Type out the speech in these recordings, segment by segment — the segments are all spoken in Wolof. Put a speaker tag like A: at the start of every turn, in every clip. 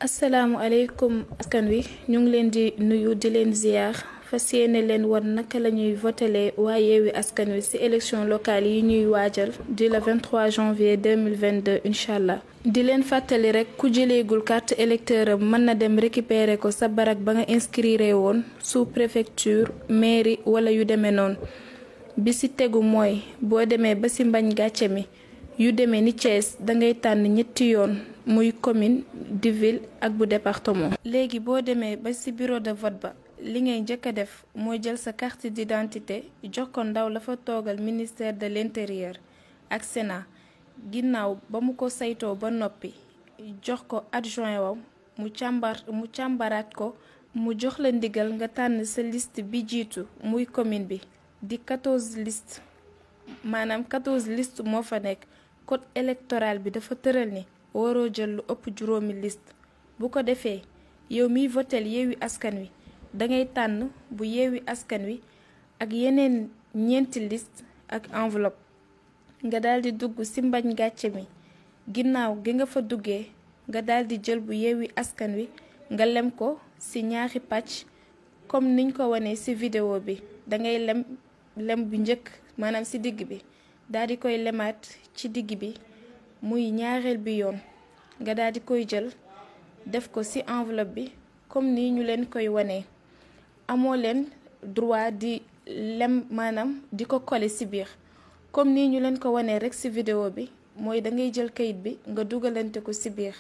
A: asalaamualeykum askan wi ñu ngi leen di nuyu di leen ziar fas yéene leen wan naka la ñuy votelee waa yeewi askan wi ci élection locale yi ñuy waajal di le 23 janvier 2022 incha allah. di leen fàttali rek ku jëleegul carte électeur am mën na dem récupérer ko sa barak ba nga inscrire woon sous préfecture mairie wala yu demee noonu bi ci tegu mooy boo demee ba ci mbañ gàcce mi. yu demee ni Thiès dangay tànn ñetti yoon muy commune di ville ak bu département. léegi boo demee ba ci bureau de vote ba li ngay njëkk a def mooy jël sa carte d'identité jox ko ndaw la fa toogal ministère de l'intérieur ak Sénat ginnaaw ba mu ko saytoo ba noppi jox ko adjoint wam mu càmbar mu càmbaraat ko mu jox la ndigal nga tànn sa liste bi jiitu muy commune bi di 14 liste maanaam 14 liste moo fa nekk. code électoral bi dafa tëral ni waroo jël lu ëpp juróomi liste bu ko defee yow miy votel yeewi askan wi dangay tànn bu yeewi askan wi ak yeneen ñeenti liste ak enveloppe nga daldi dugg ci mbañ gàcce mi ginnaaw gi nga fa duggee nga daldi jël bu yeewi askan wi nga lem ko ci ñaari pàcc comme niñ ko wanee ci vidéo bi dangay lem lem bu njëkk maanaam ci digg bi daal di koy lemaat ci digg bi muy ñaareel bi yoon nga daal di koy jël def ko ci enveloppe bi comme ni ñu leen koy wanee amoo leen droit di lem maanaam di ko coller ci biir comme ni ñu leen ko wanee rekk ci vidéo bi mooy da ngay jël kayit bi nga dugalante ko ci biir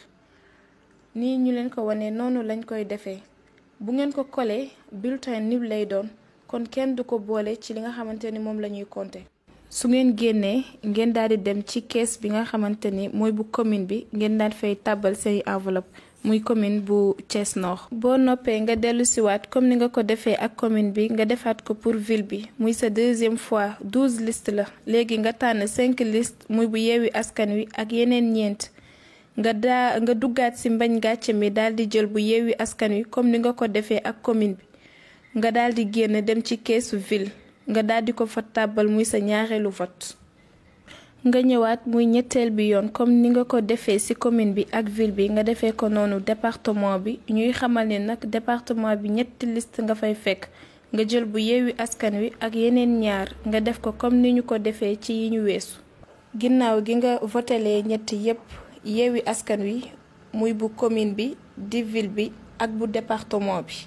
A: nii ñu leen ko wanee noonu lañ koy defee bu ngeen ko coller bulletin nul lay doon kon kenn du ko boole ci li nga xamante ni moom la ñuy compter. su ngeen génnee ngeen daal di dem ci kees bi nga xamante ni mooy bu commune bi ngeen daal fay tàbbal say enveloppe muy commune bu Thiès Nord. boo noppee nga dellu siwaat comme ni nga ko defee ak commune bi nga defaat ko pour ville bi muy sa deuxième fois douze liste la léegi nga tànn cinq liste muy bu yeewi askan wi ak yeneen ñeent nga daa nga duggaat ci mbañ gàcce mi daal di jël bu yeewi askan wi comme ni nga ko defee ak commune bi nga daal di génn dem ci keesu ville. nga daldi ko fa tàbbal muy sa ñaareelu vote nga ñëwaat muy ñetteel bi yoon comme ni nga ko defee ci commune bi ak ville bi nga defee ko noonu département bi ñuy xamal ni nag département bi ñetti liste nga fay fekk nga jël bu yeewi askan wi ak yeneen ñaar nga def ko comme ni ñu ko defee ci yi ñu weesu ginnaaw gi nga votelee ñetti yépp yeewi askan wi muy bu commune bi di ville bi ak bu département bi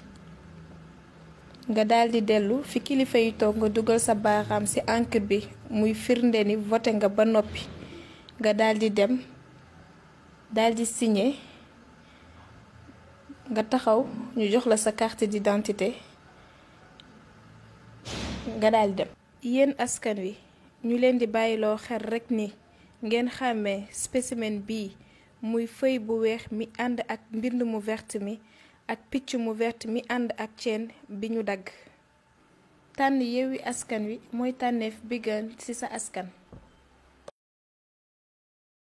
A: nga daldi dellu fi kilifa yi toog nga dugal sa baaraam ci encre bi muy firnde ni voté nga ba noppi nga daldi dem daldi signé nga taxaw ñu jox la sa carte d'identité nga daldi dem. yéen askan wi ñu leen di bàyyiloo xel rekk ni ngeen xàmmee spécimen bii muy feuille bu weex mi ànd ak mbind mu vert mi. ak picc mu vert mi ànd ak ceen bi ñu dagg tànn yeewi askan wi mooy tànneef bi gën ci sa askan